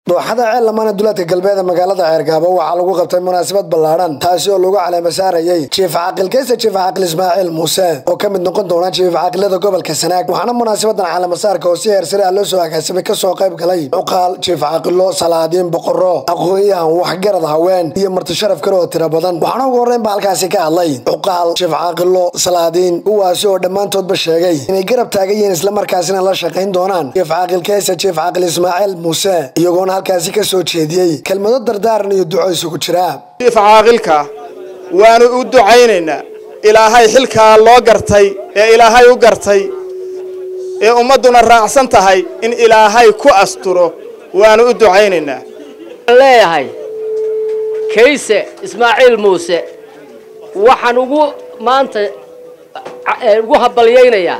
dooxada ceel lamaana duleedka galbeeda magaalada ceergaabo waxaa lagu qabtay munaasabad ballaadhan taasi oo lagu caleema saarayey jiif caaqil kayse jiif caaqil ismaaciil muuse oo ka mid noqon doona jiif caaqilada gobolka sanaag waxaana munaasabadan caleemasaarka oo si heersare ah loo soo agaasimay kasoo qayb galay cuqaal jiif caaqilo salaadiin boqoro aqoon-yahan waxgarad haween iyo marti sharaf kale oo tiro badan waxaana ugu horreyn ba halkaasi ka hadlay cuqaal jiif caaqilo salaadiin kuwaasi oo dhammaantoodba sheegay inay garab taagan yihiin islamarkaasina la shaqayn doonaan jiif caaqil kayse jiif caaqil ismaaciil muuse iyagoona halkaasi ka soo jeediyey kelmado dardaaran iyo duco isugu jira jiif caaqilka waanu u ducaynaynaa ilaahay xilkaa loo gartay ee ilaahay u gartay ee ummadduna raacsan tahay in ilaahay ku asturo waanu u ducaynaynaa leeyahay kayse ismaaciil muuse waxaan ugu maanta ugu habalyaynayaa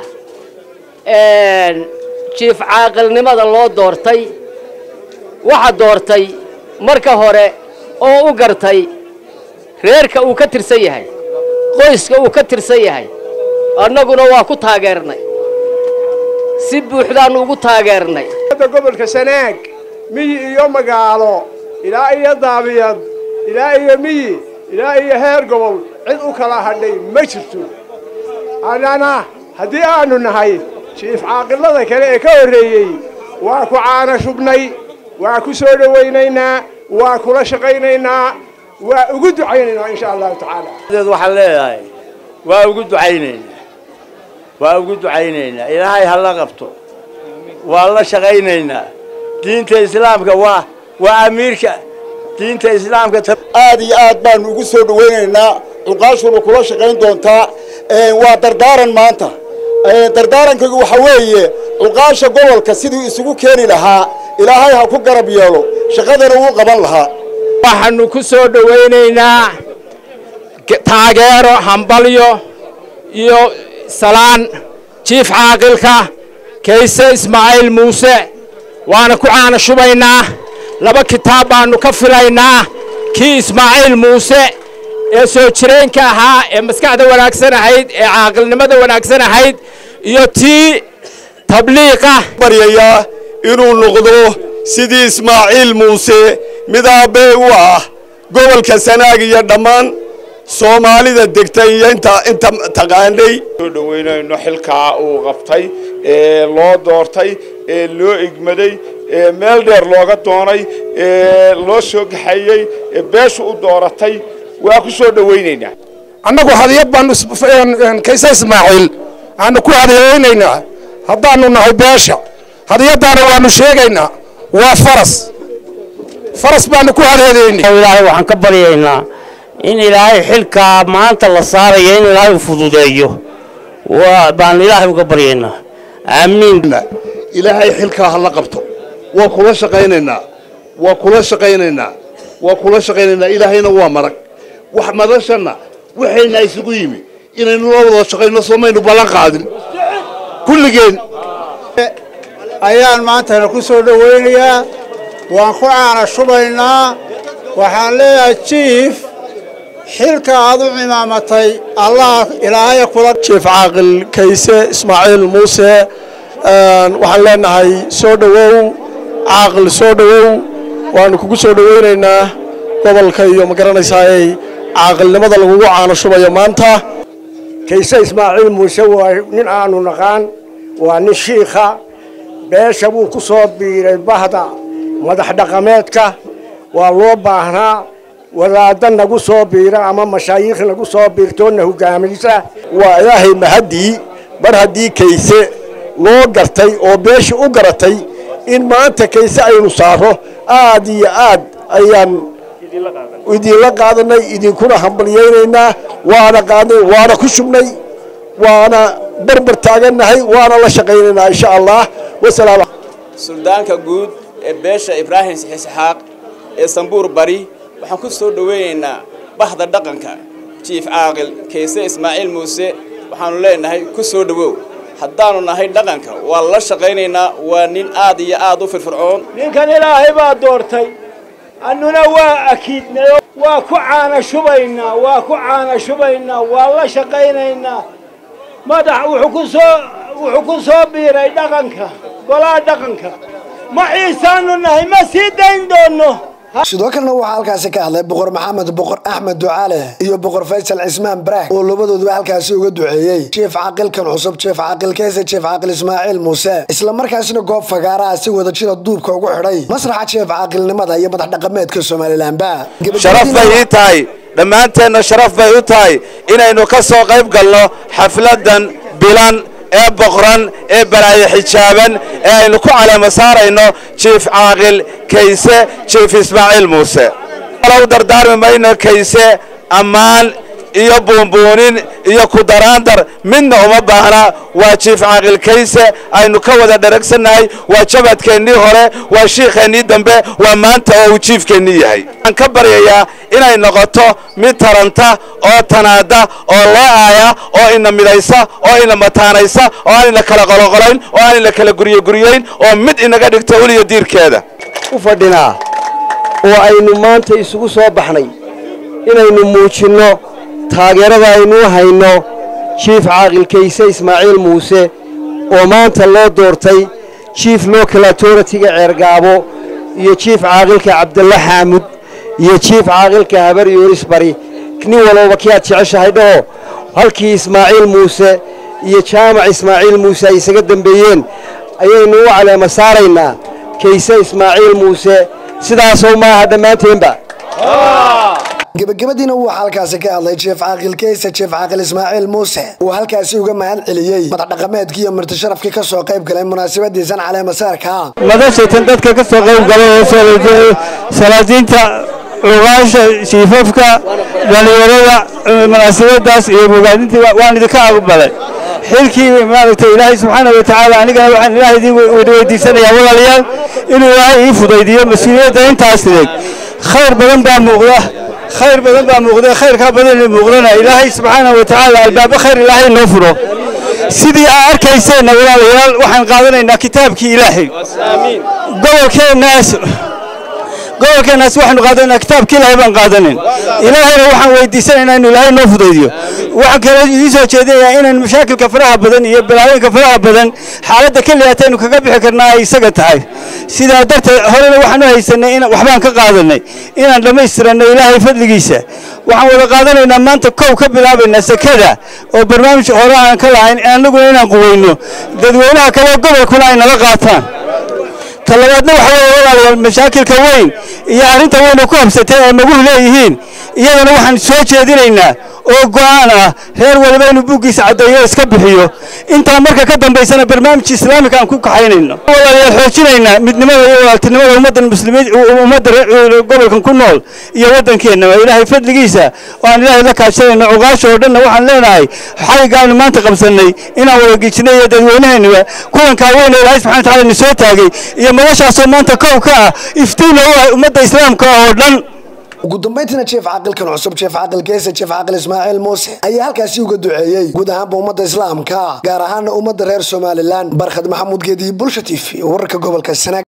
jiif caaqilnimada loo doortay waxa doortay marka hore oo u gartay reerka uu ka tirsan yahay qoyska uu ka tirsan yahay annaguna waa ku taageernay si buuxdaannu ugu taageernay gobolka sanaag miyi iyo magaalo ilaa iyo daabiyad ilaa iyo miyi ilaa iyo heer gobol cid u kala hadhay ma jirto annana haddii aanu nahay jiif caaqilada kale ee ka horreeyey waa ku caana shubnay waa ku soo dhowaynaynaa waa kula shaqaynaynaa waa ugu ducaynaynaa insha allahu tacaala waxaan leedahay waa ugu ducaynaynaa waa ugu ducaynaynaa ilaahay ha la qabto waa la shaqaynaynaa diinta islaamka waa waa amiirka diinta islaamka aad iyo aad baanu ugu soo dhawaynaynaa cuqaashuna kula shaqayn doontaa waa dardaaran maanta dardaarankaygu waxa weeye cuqaasha gobolka siduu isugu keeni lahaa ilaahay ha ku garab yeelo shaqadana wuu qaban lahaa waxaannu ku soo dhowaynaynaa taageero hambalyo iyo salaan jiif caaqilka kayse ismaaciil muuse waana ku caana shubaynaa laba kitaab baannu ka filaynaa kii ismaaciil muuse ee soo jireenka ahaa ee maskaxda wanaagsan ahayd ee caaqilnimada wanaagsan ahayd iyo tii tabliiqa baryayaa inuu noqdo sidii ismaaciil muuse mid aabbee u ah gobolka sanaag iyo dhammaan soomaalida degtay iyo inta inta taqaanay soo dhowaynayno xilkaa uu qabtay ee loo doortay ee loo igmaday ee meel dheer looga doonay ee loo soo gaxeeyey ee beeshu u dooratay waa ku soo dhowaynaynaa annagu hadiyad baanu kayse ismaaciil aanu ku hadiyaynaynaa haddaanu nahay beesha hadiyaddaana waanu sheegaynaa waa faras faras baanu ku hadiyadaynay ilaahay waxaan ka baryaynaa in ilaahay xilkaa maanta la saarayo in ilaahay u fududeeyo baan ilaahay uga baryaynaa aamiin ilaahay xilkaa ha la qabto waa kula shaqaynaynaa waa kula shaqaynaynaa waa kula shaqaynaynaa ilaahayna waa marag wax madashanna waxayna isugu yimi inaynu la wada shaqayno soomaynu ballan qaadin kulligeen ayaan maantana ku soo dhowaynayaa waan ku caana shubaynaa waxaan leeyahay jiif xilka aad u cimaamatay allah ilaahay kula jiif caaqil kayse ismaaciil muuse waxaan leenahay soo dhowow caaqil soo dhowow waanu kugu soo dhowaynaynaa gobolka iyo ma garanaysaayey caaqilnimada lagugu caano shubayo maanta kayse ismaaciil muuse waa nin aanu naqaan waa nin shiikha beesha buu ku soo biiray bahda madax dhaqameedka waa loo baahnaa wadaadda nagu soo biira ama mashaayiikh nagu soo biirtoona hogaamaysa waa ilaahay mahaddii mar haddii kayse loo gartay oo beesha u garatay in maanta kayse aynu saaro aad iyo aad ayaan idinla qaadanay idinkuna hambalyaynaynaa waana qaadnay waana ku shubnay waana barbar taagannahay waana la shaqaynaynaa insha allah wasalaam suldaanka guud ee beesha ibraahim isxaaq ee sambuur bari waxaan ku soo dhoweynaynaa bahda dhaqanka jiif caaqil kayse ismaaciil muuse waxaannu leenahay ku soo dhowow haddaannu nahay dhaqanka waa la shaqaynaynaa waa nin aad iyo aad u firfircoon ninkan ilaahay baa doortay annuna waa akiidnay waa ku caana shubaynaa waa ku caana shubaynaa waa la shaqaynaynaa madax wuxuu ku soo wuxuu ku soo biiray dhaqanka golaha dhaqanka ma ciisaanu nahay ma sii dayn doonno sidoo kalena waxaa halkaasi ka hadlay boqor maxamed boqor axmed ducaale iyo boqor faysal cismaan baraah oo labadooduba halkaasi uga duceeyey jief caaqilkan cusub jief caaqil keyse jief caaqil ismaaciil muuse islamarkaasina goob fagaaraha si wada jira duubka ugu xidhay masraxa jief caaqilnimada iyo madax dhaqameedka somalilanba sharaf bay ii tahay dhammaanteenna sharaf bay u tahay inaynu ka soo qayb galno xafladan bilan ee boqran ee balaayo xijaaban ee aynu ku caleema saarayno jiif caaqil kayse jiif ismaaciil muuse u dardaarmi mayno kayse ammaan iyo buunbuunin iyo kudaraandar midna uma baahna waa jiif caaqil kayse aynu ka wada dharagsannahay waa jabadkeennii hore waa shiikheennii dambe waa maanta oo uu jiifkeennii yahay waxaan ka baryayaa inay noqoto mid taranta oo tanaada oo loo aaya oo ina midaysa oo ina mataanaysa oo aan ina kala qoloqolayn oo aan ina kala guryoguryayn oo mid inaga dhigto uliyo diirkeeda u fadhinaa oo aynu maanta isugu soo baxnay inaynu muujinno taageerada aynu u hayno jiif caaqil kayse ismaaciil muuse oo maanta loo doortay jiif local authority-ga ceergaabo iyo jiif caaqilka cabdalla xaamud iyo jiif caaqilka habar yoolis bari nin walooba kii aad jeceshahay dhaho halkii ismaaciil muuse iyo jaamac ismaaciil muuse ay isaga dembeeyeen ayaynu u caleema saaraynaa kayse ismaaciil muuse sidaasoo maaha dhammaanteenba gebagabadiina waxaa halkaasi ka hadlay jief caaqil keyse jief caaqil ismaaciil muuse uu halkaasi uga mahad celiyey madax dhaqameedkii iyo marti sharafkii ka soo qayb galay munaasabadiisan caleemasaarka madashatan dadka ka soo qayb galay oo salaadiinta lugaasha shiifafka dhalinyarada munaasabadaas iyo bogaadintii waan idinka aqbalay xilkii maaragtay ilaahay subxaana wa tacaala anigana waxaan ilaahay idin weydiisanayaa walaalayaal inuu ilaahay ii fudaydiyo mas-uuliyadda intaas tideeg khayr badan baa muuqda khayr badan baa muuqda khayrkaa badan muuqdana ilaahay subxaana wa tacaala albaabo khayr ilaahay noo furo sidii aa arkayseenna walaalayaal waxaan qaadanaynaa kitaabkii ilaahay gobolkeennaas gobolkeennaas waxaanu qaadanaynaa kitaabkii ilaahay baan qaadanin ilaahayna waxaan weydiisanaynaa inuu ilaahay noo fudaydiyo waxaan kaloo idiin soo jeedinayaa inaan mashaakilka faraha badan iyo balaayinka faraha badan xaaladda keliyaata aynu kaga bixi karnaa ay isaga tahay sidaa darteed horena waxaan u haysanay in waxbaan ka qaadanay inaan dhammaystiranno ilaahay fadligiisa waxaan wada qaadanaynaa maanta kow ka bilaabaynaa sekada oo barnaamij hore aan ka lahayn annaguna inaan quweyno dadweynaha kale gobolkuna ay nala qaataan talabaadna waxa weeye walaalayaal mashaakilka weyn iyo arrinta weyn oo ku habsatay ay maguhu leeyihiin iyadana waxaan soo jeedinaynaa oo go'aan ah reer waliba inuu buuggiisa caddeeyo iska bixiyo intaa marka ka dambaysana barnaamij islaamika aan ku kaxaynayno walaalayaal xoojinaynaa midnimada iyo walaaltinimada ummaddan muslimiin ummadda gobolkan ku nool iyo waddankeenna waa ilaahay fadligiisa oo aan ilaahay la kaashanayno cuqaasha oo dhanna waxaan leenahay xaygaanu maanta qabsannay inaan wada gejinay iyo dadweynaheennuba kulankaa weyn oo ilaahay subxana wa tacaala ni soo taagay iyo madashaasoo maanta kow ka ah iftiinna u ah ummadda islaamka oo dhan ugu dambayntiina jief caaqilkan cusub jief caaqil keyse jief caaqil ismaaciil muuse ayaa halkaasi uga duceeyey guud ahaanba ummadda islaamka gaar ahaana ummadda reer somalilan barkhad maxamuud geediyi bulsha t v wararka gobolka sanaag